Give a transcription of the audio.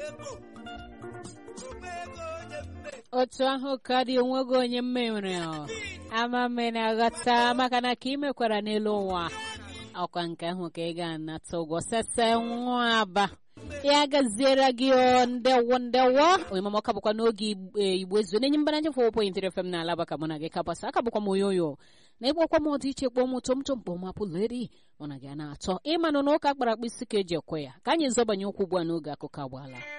otu ahụ ka dị onwego onye mmewere ama mme na-aghọta maka na ka ị mekwara n'elu ụwa ọkwa nke ahụ ka ị ga-anata ụgwọ sese nwa aba ya gaziere gị o ndewo ndewo onyemama ọka bụkwa n'oge igbo ezu na-enye mbana njefe point fm na alaba ka mụ na gị kapasa aka bụkwa m oyoyo na ịkpọkwa m ọdị iche kpọọ m tom tom kpọọ m apụleri mụ na gị a na-atọ ịmanụ na ụka kpara akpụ isi ka eji ekwe ya ka anyị zọbanye ụkwụ ugbu a n'oge akụkọ agbaala